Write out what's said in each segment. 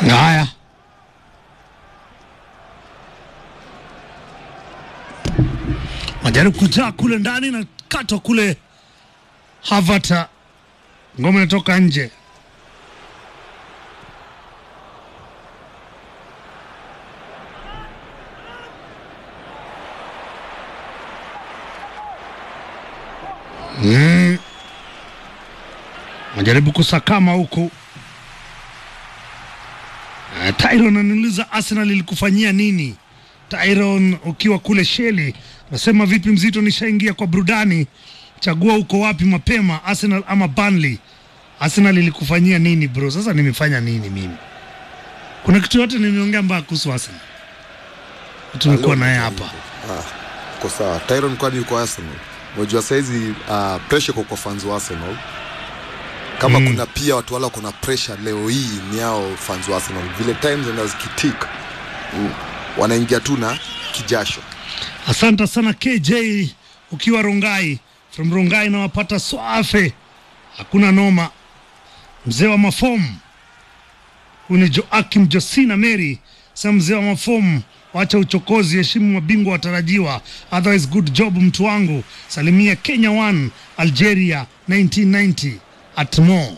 Haya, majaribu kujaa kule ndani na katwa kule Havata, ngoma inatoka nje. Mm. Majaribu kusakama huku. Uh, Tyron ananiuliza Arsenal ilikufanyia nini? Tyron ukiwa kule Sheli, nasema vipi mzito, nishaingia kwa burudani, chagua uko wapi mapema, Arsenal ama Burnley? Arsenal ilikufanyia nini bro? Sasa nimefanya nini mimi? Kuna kitu yote nimeongea mbaya kuhusu Arsenal? Tumekuwa naye hapa. Ah, uko sawa. Tyron kwani yuko Arsenal? Unajua saizi uh, pressure kwa kwa fans wa Arsenal. Kama Mm. kuna pia watu wala kuna pressure leo hii ni hao fans wa Arsenal. Vile times zinaenda zikitik mm, wanaingia tu na kijasho. Asante sana KJ ukiwa Rongai, from Rongai nawapata swafe, hakuna noma. Mzee wa mafomu huyu ni Joakim Josina Mary, sema mzee wa mafomu, wacha uchokozi, heshimu mabingwa watarajiwa, otherwise good job mtu wangu. Salimia Kenya 1 Algeria 1990 at Mo.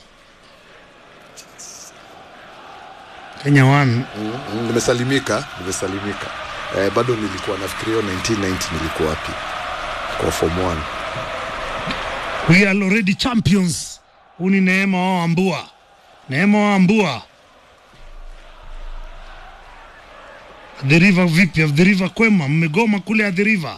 Kenya 1 Mm, mm, nimesalimika, nimesalimika. Eh, bado nilikuwa nafikiria 1990 nilikuwa wapi? Kwa form 1. We are already champions. Huu ni Neema wa Ambua, Neema wa Ambua. The River vipi? The River kwema, mmegoma kule The River.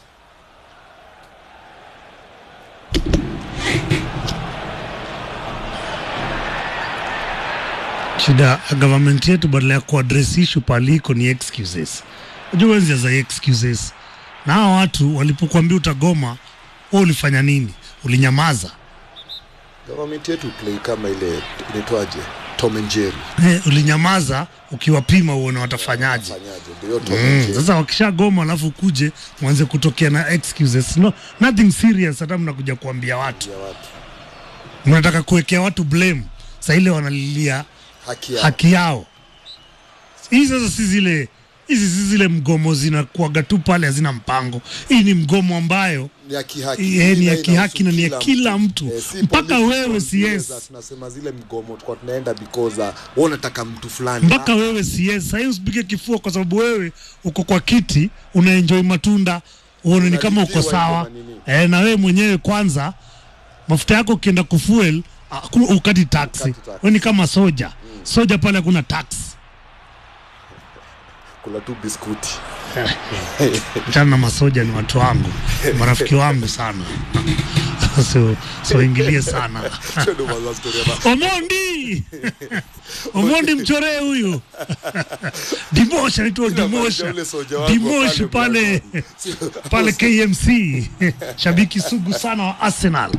Shida ya government yetu badala ya kuaddress issue paliko ni excuses. Unajua wenzi za excuses. Na hawa watu walipokuambia utagoma, wewe ulifanya nini? Ulinyamaza. Government yetu play kama ile inaitwaje? Tom and Jerry. Eh, ulinyamaza ukiwapima uone watafanyaje. Fanyaje? Ndio Tom and Mm, Jerry. sasa wakishagoma alafu kuje mwanze kutokea na excuses. No, nothing serious hata mnakuja kuambia watu. Ya watu. Mnataka kuwekea watu blame. Sasa ile wanalilia Haki yao. haki yao. Hii sasa si zile hizi si zile mgomo zinakuaga tu pale hazina mpango. Hii ni mgomo ambayo ni ya kihaki, Eh, ni ya Ila kihaki na ni ya inahusu kila mtu. Eh, si Mpaka political wewe zile CS. za tunasema zile mgomo tulikuwa tunaenda because uh, wewe unataka mtu fulani mpaka wewe CS. Sasa usipige kifua kwa sababu wewe uko kwa kiti unaenjoy matunda uone ni kama uko Unalipiwa sawa hivyo na nini? eh, na wewe mwenyewe kwanza mafuta yako ukienda kufuel hakuna- ukati taxi. Ukati taxi. Wewe ni kama soja soja pale hakuna tax. kula tu biskuti Achana na masoja, ni watu wangu, marafiki wangu sana so, so ingilie sana Hiyo ndio maana story ya ba- Omondi Omondi mchoree huyu Dimosh anaitwa Dimosh Ule soja wangu Dimosh pale pale pale KMC shabiki sugu sana wa Arsenal.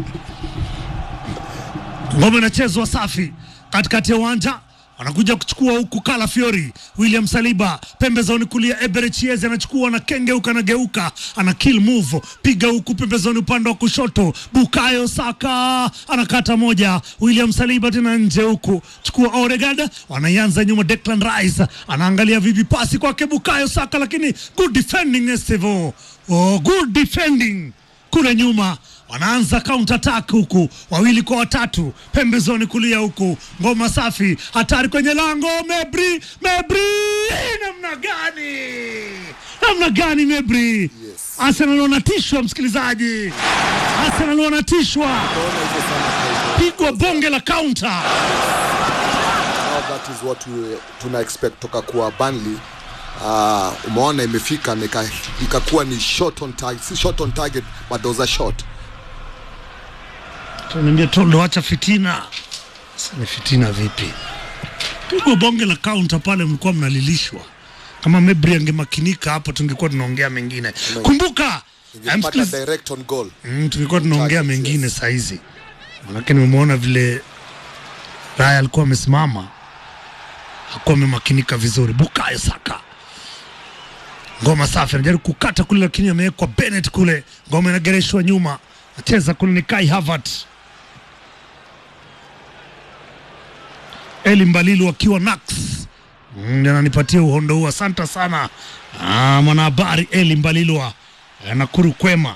Ngome inachezwa safi katikati ya uwanja anakuja kuchukua huku Kala Fiori, William Saliba pembezoni kulia, Eberechieze anachukua na kengeuka na geuka, ana kill move, piga huku pembezoni upande wa kushoto, Bukayo Saka anakata moja, William Saliba tena nje huku, chukua Odegaard, wanaianza nyuma, Declan Rice anaangalia vipi pasi kwake Bukayo Saka, lakini good defending Estevo, oh, good defending kule nyuma wanaanza counter attack huku, wawili kwa watatu, pembezoni kulia huku, ngoma safi, hatari kwenye lango, Mebri, Mebri, namna gani, namna gani Mebri? Yes. Arsenal wanatishwa, msikilizaji, Arsenal wanatishwa, Naona hivyo sana kwa hivyo. pigwa bonge la counter. Now that is what we, tuna expect toka kwa Burnley uh, umeona imefika na ika- ikakuwa ni shot on target, si shot on target but there was a shot Tunaambia Tondo, acha fitina. Sasa ni fitina vipi? Pigwa bonge la counter pale, mlikuwa mnalilishwa. Kama Mebri angemakinika hapo, tungekuwa tunaongea mengine. Kumbuka ingepata msikiliz- direct on goal Mm, tulikuwa tunaongea Target, mengine yes. saizi, manake nimemwona vile Raya alikuwa amesimama, hakuwa amemakinika vizuri. Bukayo Saka, ngoma safi, anajaribu kukata kule, lakini amewekwa Bennett kule, ngoma inagereshwa nyuma, acheza kule ni Kai Havertz. Eli Mbalilu akiwa Nax Mm, ndio ananipatia uhondo huu. Asante sana ah, mwanahabari Eli Mbalilwa eh, Nakuru kwema.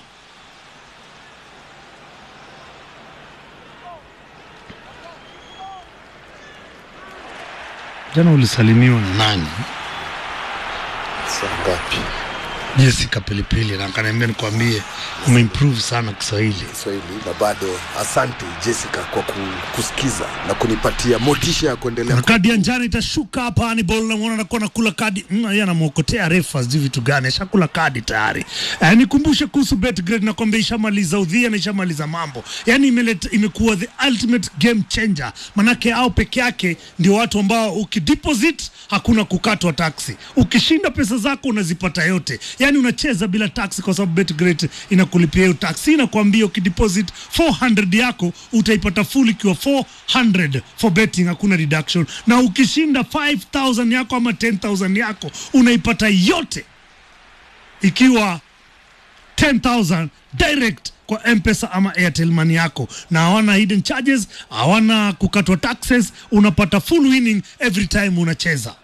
Jana ulisalimiwa na nani? Saa ngapi? Jessica Pilipili, na akaniambia nikwambie umeimprove sana Kiswahili. Kiswahili na bado asante Jessica kwa ku- kusikiza na kunipatia motisha ya kuendelea na kadi ya njano itashuka hapa. Hannibal namwona anakuwa nakula kadi mm, yeye anamwokotea refa sijui vitu gani, ashakula kadi tayari. Eh, nikumbushe kuhusu Betgrade, nakwambia ishamaliza udhia na ishamaliza mambo, yani imeleta, imekuwa the ultimate game changer, manake au peke yake ndio watu ambao ukideposit hakuna kukatwa taksi, ukishinda pesa zako unazipata yote, yani unacheza bila taksi kwa sababu Betgrade inakulipia hiyo taksi, inakwambia ukideposit 400 yako utaipata full ikiwa 400 for betting, hakuna reduction, na ukishinda 5000 yako ama 10000 yako unaipata yote ikiwa 10000 direct kwa mpesa ama airtel money yako na hawana hidden charges hawana kukatwa taxes unapata full winning every time unacheza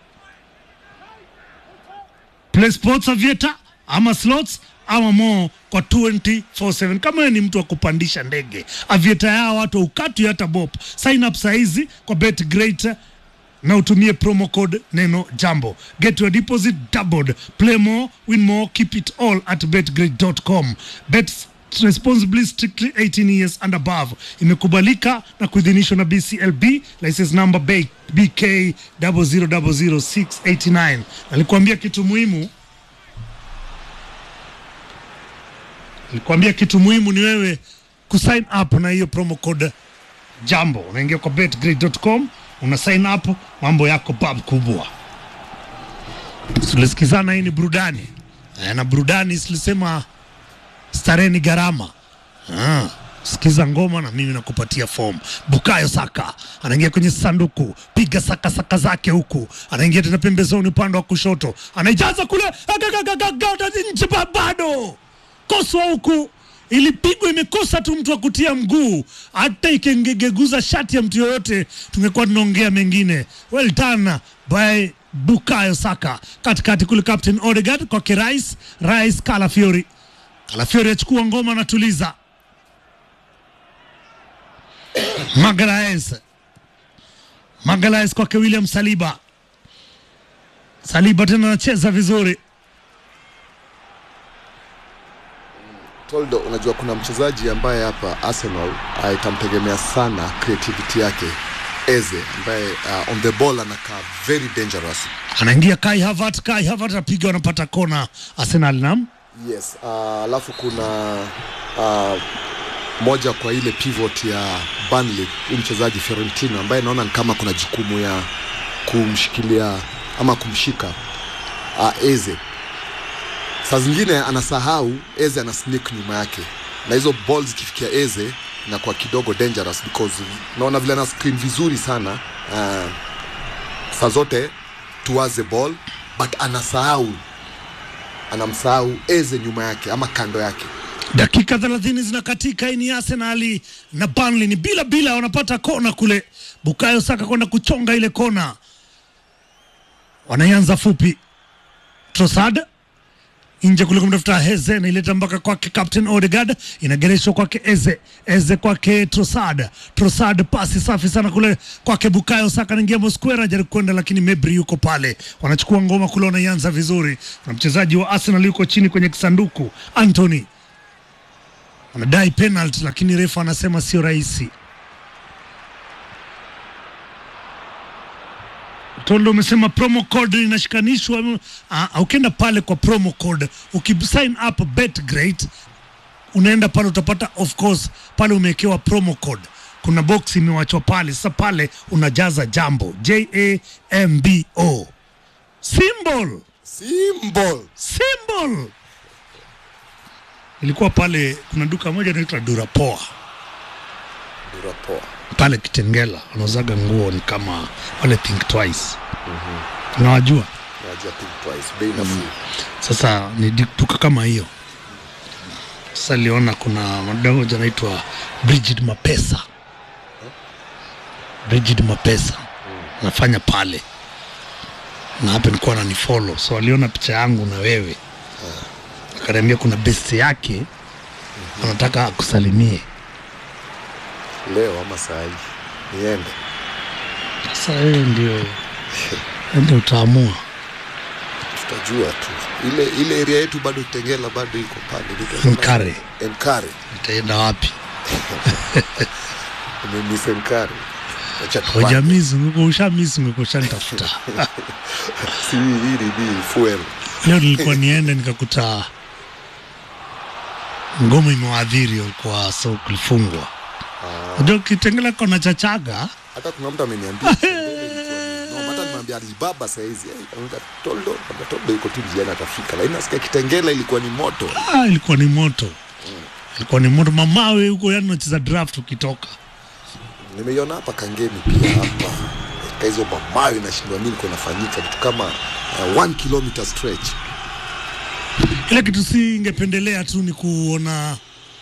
play sports aviator ama slots ama more kwa 24/7 kama wewe ni mtu wa kupandisha ndege aviator yao watu ukatwi hata bop sign up saizi kwa bet great na utumie promo code neno jambo get your deposit doubled play more win more keep it all at betgrade.com bet responsibly strictly 18 years and above imekubalika na kuidhinishwa na bclb license number B- bk 0000689 nalikuambia kitu muhimu nilikuambia kitu muhimu ni wewe kusign up na hiyo promo code jambo unaingia kwa betgrade.com una sign up mambo yako pub kubwa tulisikizana hii ni burudani Eh, na burudani silisema starehe ni gharama ah, sikiza ngoma na mimi nakupatia form bukayo saka anaingia kwenye sanduku piga saka saka zake huku anaingia tena pembezoni upande wa kushoto anaijaza kule agagagagagada nje ba- bado koswa huku ilipigwa imekosa tu mtu wa kutia mguu hata ikengegeguza shati ya mtu yoyote tungekuwa tunaongea mengine well done by bukayo saka katikati kule captain odegaard kwake rais rais kalafiori kalafiori achukua ngoma anatuliza magalaes magalaes kwake william saliba saliba tena anacheza vizuri Toldo, unajua kuna mchezaji ambaye hapa Arsenal ah, itamtegemea sana creativity yake Eze ambaye uh, on the ball anakaa very dangerous. anaingia Kai Havertz, Kai Havertz apiga, wanapata kona Arsenal. Nam Yes, ah, alafu kuna uh, moja kwa ile pivot ya Burnley, huyu mchezaji Fiorentino ambaye naona ni kama kuna jukumu ya kumshikilia ama kumshika uh, Eze. Saa zingine anasahau Eze ana sneak nyuma yake, na hizo ball zikifikia Eze inakuwa kidogo dangerous because naona vile ana screen vizuri sana uh, saa zote towards the ball but anasahau anamsahau Eze nyuma yake ama kando yake. dakika 30 zinakatika. Hii ni Arsenali na Burnley ni bila bila, wanapata kona kule, Bukayo Saka kwenda kuchonga ile kona, wanaianza fupi, Trossard nje kule kumtafuta Heze, naileta mpaka kwake Captain Odegaard, inagereshwa kwake Eze, Eze kwake Trossard, Trossard pasi safi sana kule kwake Bukayo Saka, anaingia Mosquera jaribu kwenda, lakini Mebri yuko pale, wanachukua ngoma kule, wanaianza vizuri, na mchezaji wa Arsenal yuko chini kwenye kisanduku, Anthony anadai penalty, lakini refa anasema sio rahisi. Tondo umesema promo code inashikanishwa. Uh, ukienda pale kwa promo code ukisign up BetGreat unaenda pale utapata, of course, pale umewekewa promo code, kuna box imewachwa pale. Sasa pale unajaza jambo J A M B O symbol Symbol. symbol. Ilikuwa pale, kuna duka moja inaitwa Durapoa Dura poa. pale Kitengela, wanauzaga nguo ni kama wale Think Twice, unawajua Najua think twice. Bei nafuu. Sasa ni di- duka kama hiyo. Sasa niliona kuna madada moja anaitwa Bridget Mapesa, Bridget Mapesa anafanya pale. na hapa nilikuwa ananifollow so aliona picha yangu na wewe akaniambia kuna best yake anataka akusalimie leo ama saa hii niende sasa wewe ndio ende utaamua tutajua tu ile ile area yetu bado Tengela bado iko pale Inaitwa Nkare. Enkare itaenda wapi umemiss Enkare acha tupande. hujamizunguko ushamizunguko ushanitafuta si hii ni ni fuel leo nilikuwa niende nikakuta ngoma imewadhiri walikuwa so kulifungwa unajua kitengela kona chachaga hata kuna mtu ameniambia Tengela ilikuwa ni- no, hata nimeambia Alibaba saa hizi eh, anaambia Toldo anaambia Toldo yuko tu njiani atafika lakini nasikia Kitengela ilikuwa ni moto ah, ilikuwa ni moto ilikuwa ni moto mamawe huko yani unacheza draft ukitoka nimeiona hapa Kangemi pia hapa ka hizo mamawe nashindwa nini iko nafanyika kitu kama uh, one kilometer stretch ile kitu si ingependelea tu ni kuona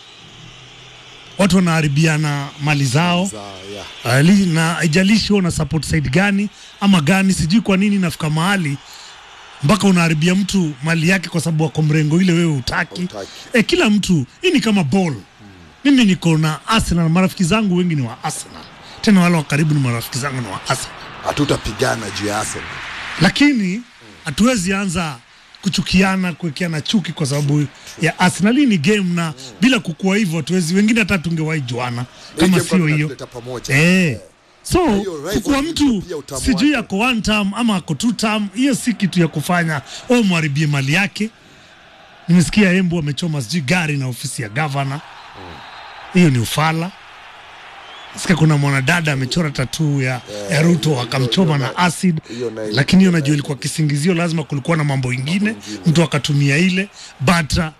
watu wanaharibiana mali zao za yeah. Ali, na haijalishi wewe una support side gani ama gani, sijui kwa nini nafika mahali mpaka unaharibia mtu mali yake kwa sababu wako mrengo ile wewe utaki. Hutaki. E, kila mtu hii ni kama ball. Mimi niko na Arsenal, marafiki zangu wengi ni wa Arsenal, tena wale wa karibu ni marafiki zangu ni wa Arsenal, hatutapigana juu ya Arsenal lakini hatuwezi anza kuchukiana kuwekeana chuki kwa sababu ya Arsenal. Hii ni game na bila kukua hivyo hatuwezi, wengine hata tungewahi juana kama Hii game sio hiyo inatuleta pamoja Eh. So hiyo rivalry kukuwa mtu pia utamu sijui wake. ako one term ama ako two term, hiyo si kitu ya kufanya au mharibie mali yake. Nimesikia Embu amechoma sijui gari na ofisi ya gavana, hiyo ni ufala. Sikia kuna mwanadada amechora tatuu ya, ya Ruto akamchoma na acid, hiyo nayo- lakini hiyo najua ilikuwa kisingizio, lazima kulikuwa na mambo ingine, mtu akatumia ile but uh,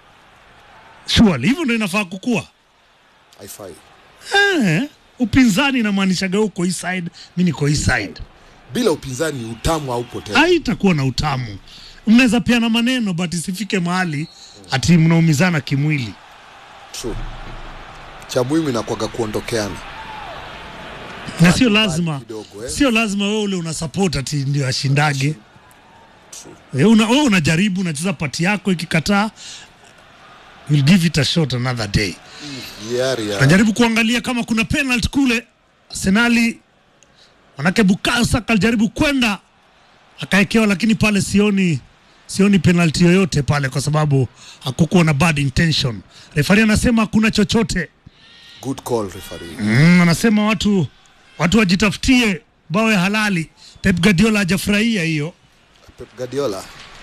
surely hivyo ndio inafaa kukua. haifai Eh, upinzani inamaanishaga uko hii side, mi niko hii side, bila upinzani utamu haupo tena haitakuwa na utamu. Mnaweza peana maneno but isifike mahali ati mnaumizana kimwili. True. cha muhimu inakwaga kuondokeana Na sio lazima, kidogo, eh. sio lazima wewe ule una support ati ndio ashindage. Eh, una, wewe unajaribu unacheza pati yako, ikikataa we'll give it a shot another day. hiari ya najaribu kuangalia kama kuna penalty kule Arsenali, manake Bukayo Saka alijaribu kwenda akaekewa, lakini pale sioni sioni penalty yoyote pale, kwa sababu hakukuwa na bad intention. Refari anasema hakuna chochote good call referee mm, anasema watu watu wajitafutie bao ya halali. Pep Guardiola hajafurahia hiyo Pep Guardiola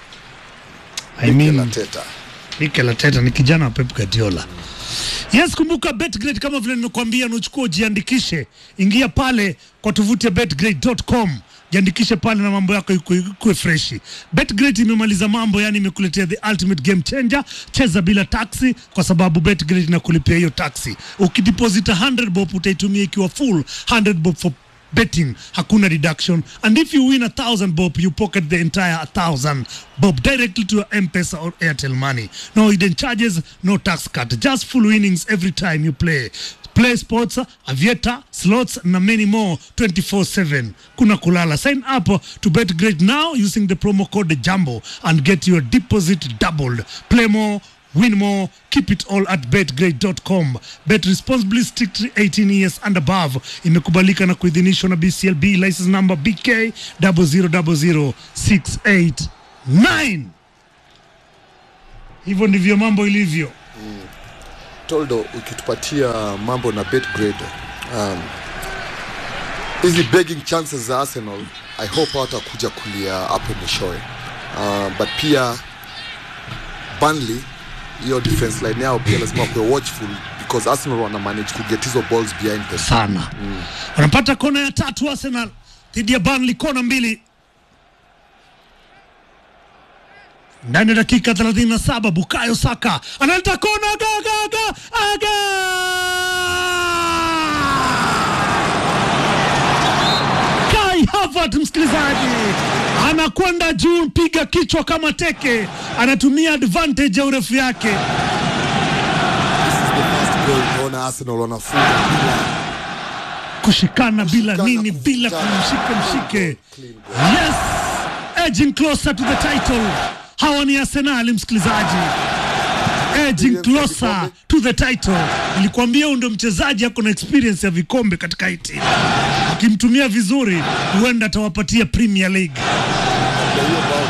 I Mikel mean, Arteta Mikel Arteta ni kijana wa Pep Guardiola. Yes, kumbuka Betgrade kama vile nimekuambia, nuchukua ujiandikishe, ingia pale kwa tovuti ya betgrade.com jiandikishe pale na mambo yako ikuwe ikuwe freshi. Betgrade imemaliza mambo, yani imekuletea the ultimate game changer. Cheza bila taxi, kwa sababu Betgrade inakulipia hiyo taxi. Ukideposit 100 bob utaitumia ikiwa full 100 bob for betting hakuna deduction and if you win a thousand bob you pocket the entire thousand bob directly to your m-pesa or airtel money no hidden charges no tax cut just full winnings every time you play play sports avieta slots na many more 24/7 kuna kulala sign up to bet great now using the promo code jambo and get your deposit doubled play more Win more, keep it all at betgrade.com. Bet responsibly, strictly 18 years and above. Imekubalika na kuidhinishwa na BCLB license number BK 0000689. Hivyo ndivyo mambo ilivyo. Toldo ukitupatia mambo na Betgrade um, hizi begging chances za Arsenal I hope hawatakuja kulia hapo mwishowe uh, but pia Burnley hiyo defense line yao pia lazima kuwe watchful because Arsenal wana manage kuget hizo balls behind them sana wanapata kona ya tatu Arsenal dhidi ya Burnley, kona mbili ndani ya dakika 37. Bukayo Saka analeta kona, aga, aga, aga, aga! Kai Havertz, msikilizaji, anakwenda juu, piga kichwa kama teke, anatumia advantage ya urefu yake. This is the first goal unaona Arsenal wanafunga bila kushikana bila Kushikana, nini bila kuvutana. kumshike mshike Clean goal. yes edging closer to the title. Hawa ni Arsenal, msikilizaji, edging closer to the title. Nilikwambia huyu ndio mchezaji ako na experience ya vikombe katika hii timu, akimtumia vizuri huenda atawapatia Premier League. Na hiyo bao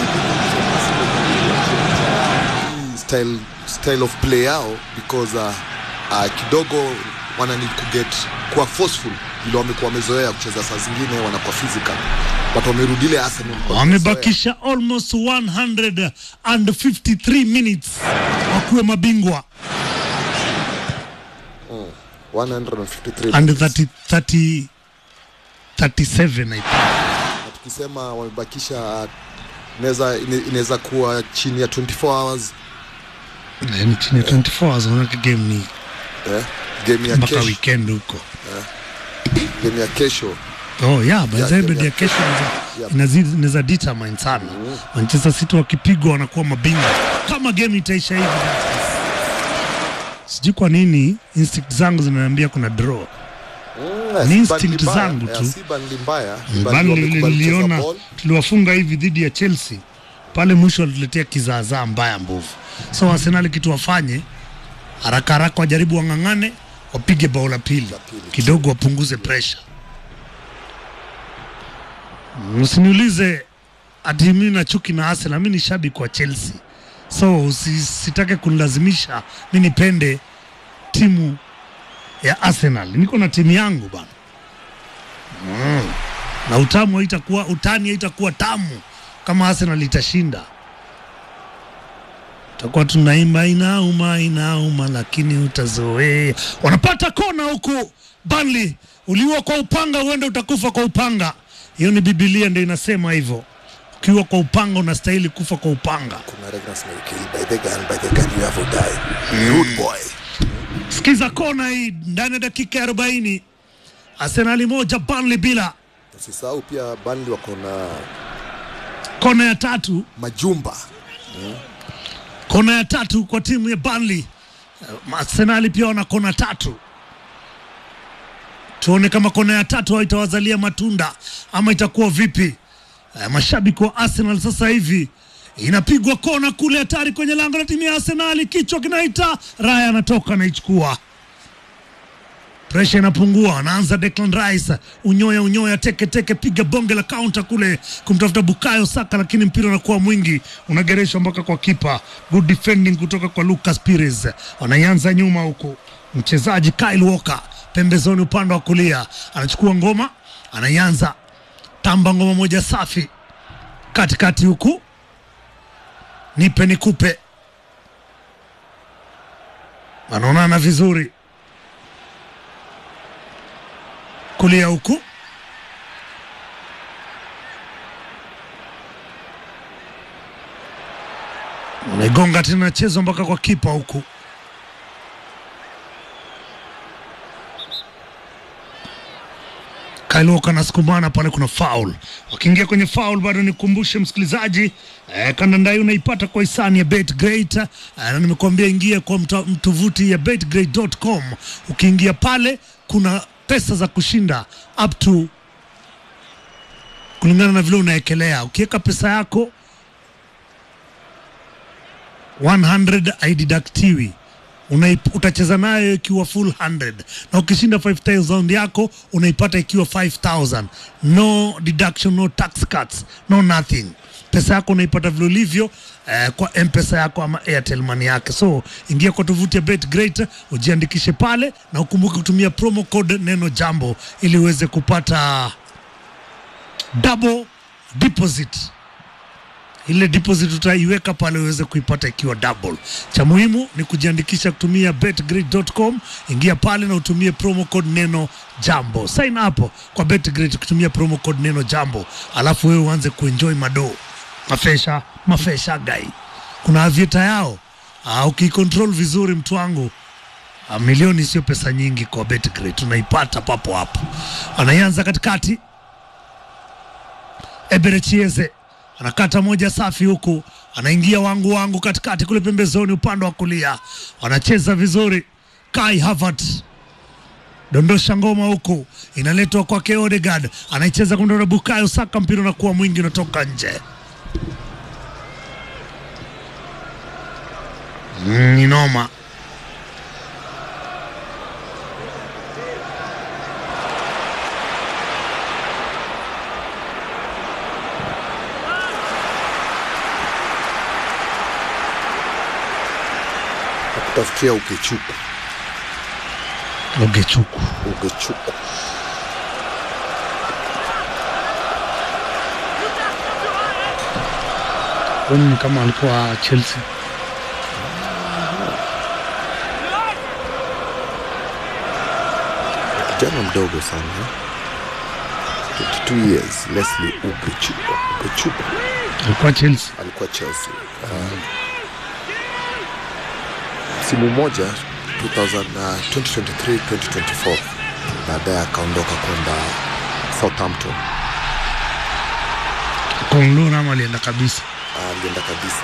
hii style, style of play yao because uh, uh, kidogo wana need to get kuwa forceful vile wamekuwa wamezoea kucheza saa zingine wanakuwa physical but wamerudile Arsenal kwa Wamebakisha almost 153 minutes wakuwe mabingwa 153 and 30, 30, 37 I think. na tukisema wamebakisha inaweza inaweza kuwa chini ya 24 hours Yaani chini ya 24 hours manake game ni eh, game ya mpaka kesho weekend huko. game ya kesho Oh yeah, by Yeah, the way, game bid ya ya kesho Yeah. inazidi inaweza determine sana. Manchester City wakipigwa wanakuwa mabingwa kama game itaisha hivi. Sijui kwa nini instinct zangu zinaniambia kuna draw. Mm, Ni si instinct Burnley mbaya, zangu eh, tu. si Burnley mbaya Bali Burnley wamekubali kucheza niliona ball. tuliwafunga hivi dhidi ya Chelsea pale mwisho walituletea kizaazaa mbaya mbovu. So Arsenal kitu wafanye haraka haraka, wajaribu wang'ang'ane, wapige bao la pili pili. kidogo, wapunguze pressure. Msiniulize ati mimi na chuki na Arsenal, mimi ni shabiki wa Chelsea, so usi- sitake kunilazimisha mi nipende timu ya Arsenal. Niko na timu yangu bana na utamu haitakuwa utani haitakuwa tamu kama Arsenal itashinda. Tutakuwa tunaimba inauma inauma, lakini utazoea. Wanapata kona huku Burnley, uliua kwa upanga uende utakufa kwa upanga. Hiyo ni Biblia ndio inasema hivyo, ukiwa kwa upanga unastahili kufa kwa upanga. kuna Regnus may kill by the gun by the gun you have to die rude boy Sikiza kona hii ndani ya dakika ya 40, Arsenali moja Burnley bila. usisahau pia Burnley wako na Kona ya tatu majumba kona ya tatu kwa timu ya Burnley. Uh, Arsenali pia wana kona tatu. Tuone kama kona ya tatu hao itawazalia matunda ama itakuwa vipi. Uh, mashabiki wa Arsenal sasa hivi inapigwa kona kule hatari kwenye lango la timu ya Arsenali, kichwa kinaita, Raya anatoka anaichukua presha inapungua, anaanza Declan Rice, unyoya unyoya, teke teke, piga bonge la counter kule kumtafuta Bukayo Saka, lakini mpira unakuwa mwingi, unagereshwa mpaka kwa kipa. Good defending kutoka kwa Lucas Pires, wanaianza nyuma huku, mchezaji Kyle Walker pembezoni, upande wa kulia, anachukua ngoma, anaianza tamba, ngoma moja safi katikati huku, nipe nikupe, wanaonana vizuri kulia huku unaigonga tena chezo mpaka kwa kipa huku Kailoka na sukumana pale, kuna foul. Wakiingia kwenye foul, bado nikumbushe msikilizaji eh, kandanda hii unaipata kwa hisani ya BetGreat eh, na nimekuambia ingia kwa mta- mtovuti ya betgreat.com. Ukiingia pale kuna pesa za kushinda up to kulingana na vile unaekelea. Ukiweka pesa yako 100 haididaktiwi Unaip- utacheza nayo ikiwa full 100 na ukishinda 5000 yako unaipata ikiwa 5000 no deduction no tax cuts no nothing pesa yako unaipata vile ulivyo eh, kwa mpesa yako ama airtel money yake so ingia kwa tovuti ya betgreat ujiandikishe pale na ukumbuke kutumia promo code neno jambo ili uweze kupata double deposit ile deposit utaiweka pale uweze kuipata ikiwa double. Cha muhimu ni kujiandikisha kutumia betgrid.com. Ingia pale na utumie promo code neno jambo, sign up kwa betgrid kutumia promo code neno jambo, alafu wewe uanze kuenjoy mado mafesha mafesha gai. Kuna avieta yao ah, ukicontrol vizuri mtu wangu ah, milioni sio pesa nyingi kwa betgrid, tunaipata papo hapo. Anaianza katikati Eberechieze anakata moja safi huku, anaingia wangu wangu katikati kule pembezoni, upande wa kulia, wanacheza vizuri. Kai Havertz dondosha ngoma huku, inaletwa kwake Odegaard, anaicheza kumdona Bukayo Saka, mpira unakuwa mwingi, unatoka nje. Mm, ni noma. Nakutafutia ukechuku Ogechuku ukechuku ni kama alikuwa Chelsea. kijana mdogo sana eh? 22 years Leslie Ukechuku Ukechuku Alikuwa Chelsea. alikuwa Chelsea uh, msimu mmoja 2000, uh, 2023 2024 baadaye akaondoka kwenda Southampton Konglun ama alienda kabisa. Ah, alienda kabisa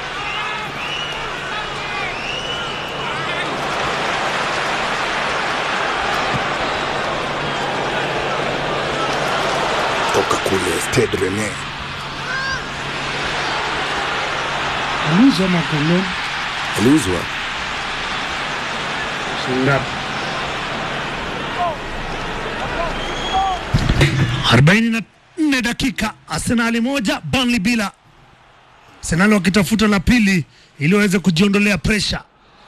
toka kule Stade Rennais Aliuzwa ama Konglun? aliuzwa Shingapi? arobaini na nne dakika, Arsenali moja Burnley bila. Arsenali wakitafuta la pili ili waweze kujiondolea presha.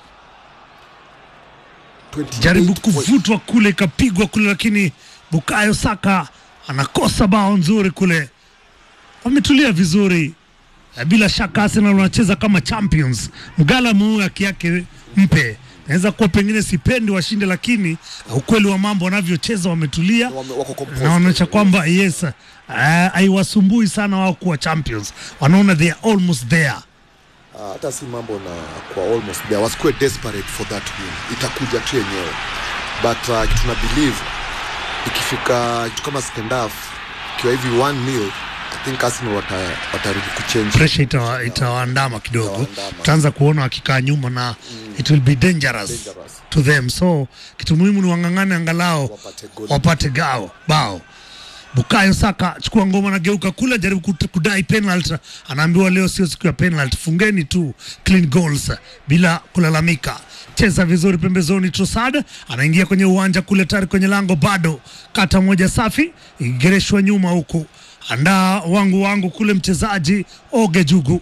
28 Jaribu point- kuvutwa kule, ikapigwa kule, lakini Bukayo Saka anakosa bao nzuri kule. Wametulia vizuri. Eh, Bila shaka Arsenal wanacheza kama champions. Mgala muu haki yake mpe. Naweza kuwa pengine sipendi washinde, lakini ukweli wa mambo wanavyocheza wametulia wame- wako composed. na wanaonyesha kwamba yes, eh, haiwasumbui sana wao kuwa champions. Wanaona they are almost there. Ah, hata si mambo na kwa almost there wasikuwe desperate for that win itakuja tu yenyewe but uh, kitu na believe ikifika kitu kama second half ikiwa hivi 1 nil I think Arsenal wata, watarudi kuchange pressure itawa- itawaandama kidogo, Itawaandama. utaanza kuona wakikaa nyuma na it will be dangerous, Dangerous. to them. So kitu muhimu ni wang'ang'ane angalau Wapate goal. wapate gao bao. Bukayo Saka chukua ngoma na geuka kule, jaribu kut- kudai penalty, anaambiwa leo sio siku ya penalty, fungeni tu clean goals bila kulalamika. Cheza vizuri pembezoni, Trossard anaingia kwenye uwanja kule, tayari kwenye lango, bado kata moja safi, igereshwa nyuma huku, andaa wangu wangu kule, mchezaji Oge Jugu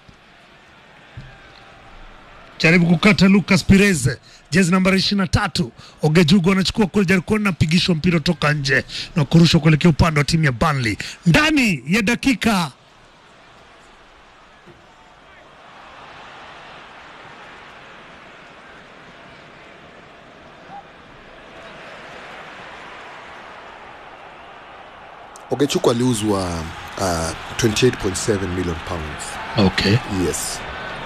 jaribu kukata Lucas Pires, jezi nambari ishirini na tatu. Ogejugu anachukua kule Jarikoni na pigishwa mpira toka nje na kurushwa kuelekea upande wa timu ya Burnley ndani ya dakika Ogechuku aliuzwa uh, 28.7 million pounds okay. yes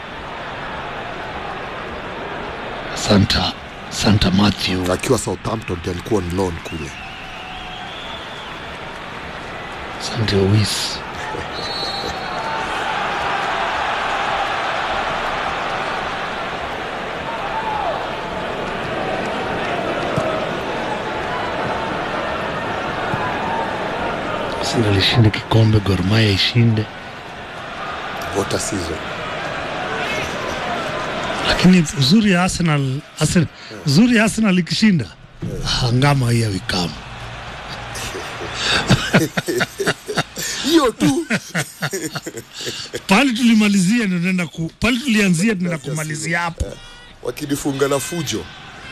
Santa Santa Matthew akiwa Southampton ndiye alikuwa on loan kule Santa Luis Arsenal ishinde kikombe, Gor Mahia ishinde, what a season lakini uzuri ya Arsenal, Arsenal uzuri ya Arsenal ikishinda ah, ngama hii awikamu hiyo tu pale tulimalizia ndio tunaenda ku pale tulianzia tunaenda kumalizia hapo. wakinifunga na fujo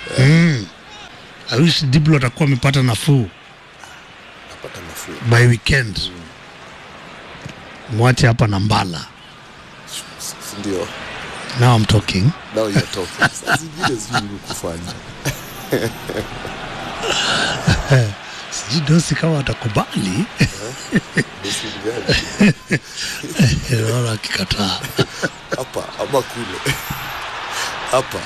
I wish Diblo atakuwa amepata nafuu napata nafuu by weekend. Mwache hapa na Mbala. S- ndio Now I'm talking. now you're talking saa zingine sijui nini kufanya Sijui Dosi kama atakubali. Basi gani? Naona akikataa. hapa ama kule hapa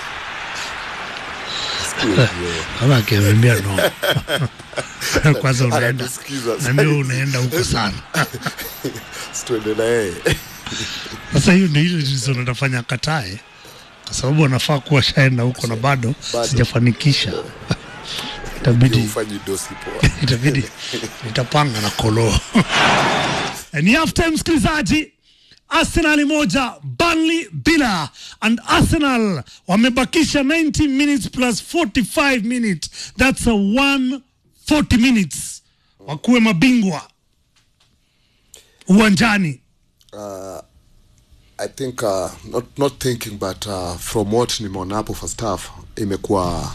Siku hiyo. Naona akiambia no. Kwanza unaenda. Anatusikiza. Na ndio unaenda huko sana. Situende na yeye Sasa hiyo ndio ile reason natafanya katae. Kwa sababu anafaa kuwa shaenda huko na bado Bado. sijafanikisha. Itabidi. Ndio ufanyi dosi poa itabidi nitapanga na kolo ni half time msikilizaji arsenal moja Burnley bila and arsenal wamebakisha 90 minutes plus 45 minutes that's a 140 minutes wakuwe mabingwa uwanjani I think uh, not, not thinking but uh, from what nimeona hapo first half imekuwa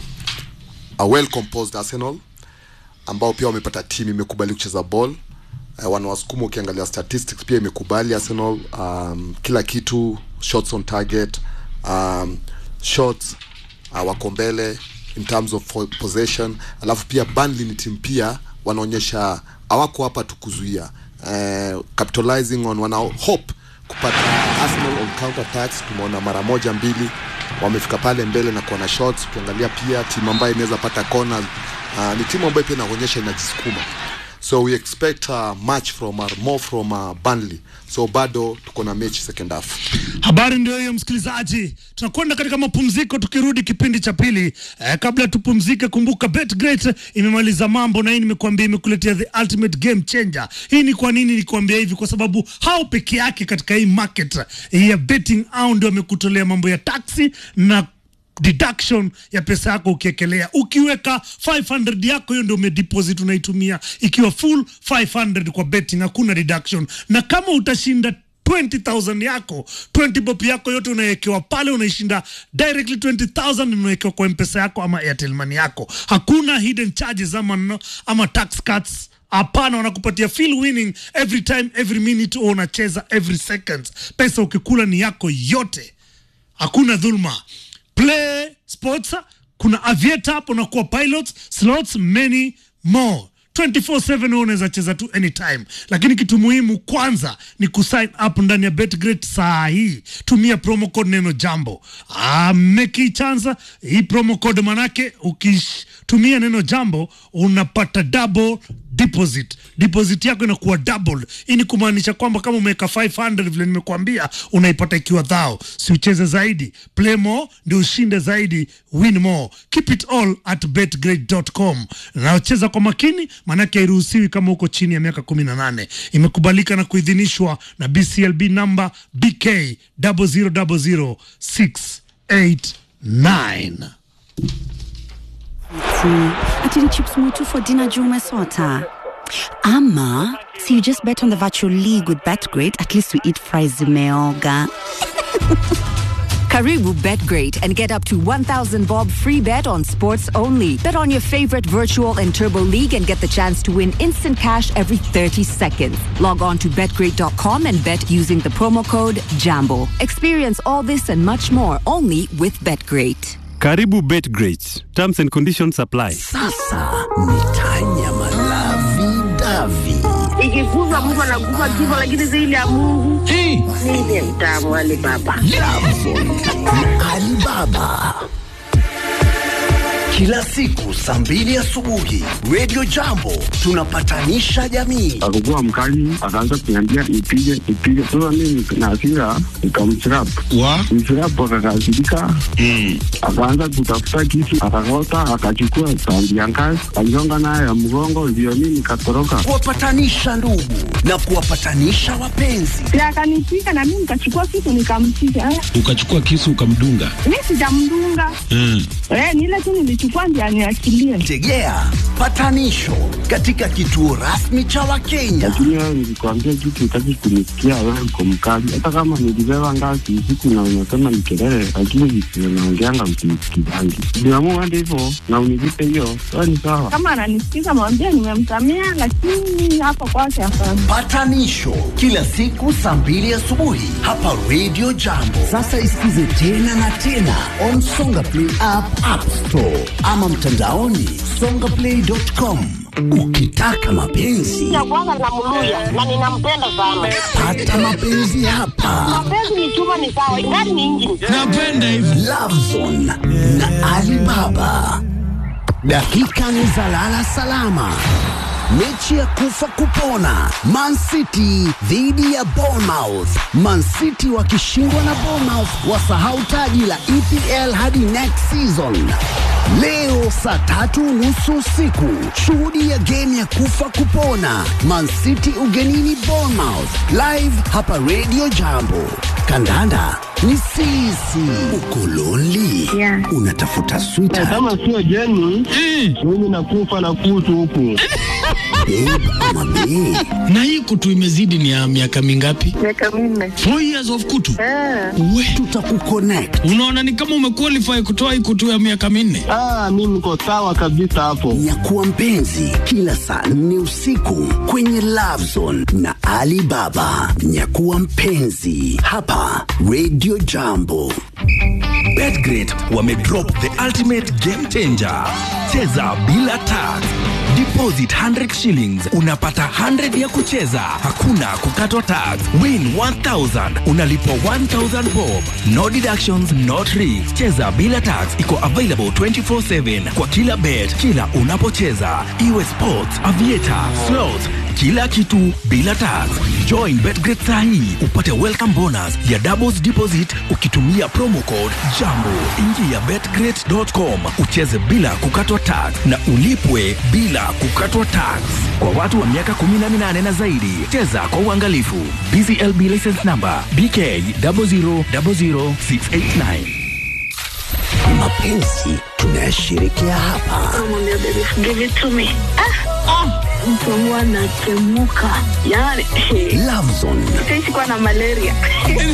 a well composed Arsenal ambao pia wamepata timu imekubali kucheza ball uh, wanawasukuma ukiangalia statistics pia imekubali Arsenal um, kila kitu shots on target um, shots uh, wako mbele in terms of fo- possession alafu pia Burnley ni timu pia wanaonyesha hawako hapa tu kuzuia uh, capitalizing on wana hope kupata Arsenal on counter attacks tumeona mara moja mbili wamefika pale mbele na kuona shots ukiangalia pia timu ambayo inaweza pata kona uh, ni timu ambayo pia inaonyesha inajisukuma so we expect uh, much from uh, more from uh, Burnley so bado tuko na mechi second half Habari ndio hiyo msikilizaji, tunakwenda katika mapumziko. Tukirudi kipindi cha pili eh, kabla tupumzike, kumbuka BetGreat imemaliza mambo na hii nimekuambia, imekuletea the ultimate game changer. Hii ni kwa nini nikuambia hivi? Kwa sababu hao peke yake katika hii market ya betting, au ndio wamekutolea mambo ya taxi na deduction ya pesa yako ukiekelea ukiweka 500 yako hiyo ndio umedeposit unaitumia ikiwa full 500 kwa betting hakuna deduction na kama utashinda 20000 yako 20 bob yako yote unawekewa pale unaishinda directly 20000 unawekewa kwa mpesa yako ama airtel money yako hakuna hidden charges ama, no- ama tax cuts hapana wanakupatia feel winning every time every minute au unacheza every seconds pesa ukikula ni yako yote hakuna dhulma play sports kuna avieta hapo na kuwa pilots slots many more 24/7 wewe unaweza cheza tu anytime lakini kitu muhimu kwanza ni kusign up ndani ya betgret saa hii tumia promo code neno jambo ah, meki chanza hii promo code manake ukitumia neno jambo unapata double deposit deposit yako inakuwa doubled hii ni kumaanisha kwamba kama umeweka 500 vile nimekuambia unaipata ikiwa dhao si ucheze zaidi play more ndio ushinde zaidi win more keep it all at betgrade.com naocheza kwa makini maanake hairuhusiwi kama uko chini ya miaka 18 imekubalika na kuidhinishwa na bclb namba bk 0000689 ati ni chips mwitu for dinner juu umesota ama si you just bet on the virtual league with betgrid at least we eat fries zimeoga Karibu BetGreat and get up to 1,000 bob free bet on sports only. Bet on your favorite virtual and turbo league and get the chance to win instant cash every 30 seconds. Log on to betgreat.com and bet using the promo code JAMBO. Experience all this and much more only with BetGreat. Karibu BetGreat. Terms and conditions apply. Sasa ni tanyama lavi davi. ikikufa mtu anakufa kifo, lakini zaidi ya Mungu ndiye mtamu Ali Baba. Alibaba. Kila siku saa mbili asubuhi Radio Jambo tunapatanisha jamii. akakuwa mkali, akaanza kuniambia nipige nipige. Sasa mimi na hasira nikamchirap mchirap, akakasirika akaanza kutafuta kisu, akakota, akachukua sandi ya ngazi, aligonga nayo ya mgongo, ndio mimi nikatoroka. Kuwapatanisha ndugu na kuwapatanisha wapenzi. Si akanipika na mimi nikachukua kitu nikampiga. Eh, ukachukua kisu ukamdunga Mimi sijamdunga. mm. Eh, ni ile tu nilichukua ndio aniachilie. Tegea patanisho katika kituo rasmi cha Wakenya. Lakini wewe nilikwambia kitu, utaki kunisikia, wewe uko mkali. Hata kama nilibeba ngazi usiku na unasema ni kelele, lakini visivyo naongeanga msinisikizangi. Niamua hadi hivyo na unilipe hiyo, wewe ni sawa. Kama ananisikiza mwambie nimemsamea, lakini hapo kwake hapana. Patanisho kila siku saa mbili asubuhi hapa Radio Jambo. Sasa isikize tena na tena on Songa Play app, App Store ama mtandaoni songaplay.com. Ukitaka mapenzi Ya kwanza namluya na ninampenda sana. pata mapenzi hapa. Mapenzi ni chuma ni sawa, ingani ni injini. napenda hivi Love Zone na Alibaba. Dakika ni za lala salama. Mechi ya kufa kupona, Man City dhidi ya Bournemouth. Man City wakishindwa na Bournemouth wasahau taji la EPL hadi next season. Leo saa tatu nusu usiku, shuhudia game ya kufa kupona, Man City ugenini Bournemouth, live hapa Radio Jambo. Kandanda ni sisi. Uko lonely? Yeah. Unatafuta sweetheart, kama sio jeni mimi nakufa na kutu huku babe ama bae? na hii kutu imezidi ni ya miaka mingapi? Miaka minne. Four years of kutu. Ah, We, Tutakuconnect. unaona ni kama umequalify kutoa hii kutu ya miaka minne. ah, mi niko sawa kabisa hapo Nyakuwa mpenzi kila saa nne usiku kwenye Love Zone na Ali Baba. Nyakuwa mpenzi hapa Radio Jambo. Betgrid wamedrop the ultimate game changer. Cheza bila tax. Deposit 100 shillings unapata 100 ya kucheza, hakuna kukatwa tax. Win 1000 unalipwa 1000 bob. No deductions, no tricks. Cheza bila tax iko available 24/7 kwa kila bet, kila unapocheza, iwe sports, aviator, slots kila kitu bila tax. Join Betgrid saa hii upate welcome bonus ya doubles deposit ukitumia promo code JAMBO. Ingia betgrid.com ucheze bila kukatwa tax na ulipwe bila kukatwa tax. Kwa watu wa miaka 18 na zaidi, cheza kwa uangalifu. BCLB license number BK 0000689. Mapenzi tunayashirikia hapa. namwambia baby, give it to me. Ah, ah, mtu wangu anatemuka yani Love Zone sikuwa na malaria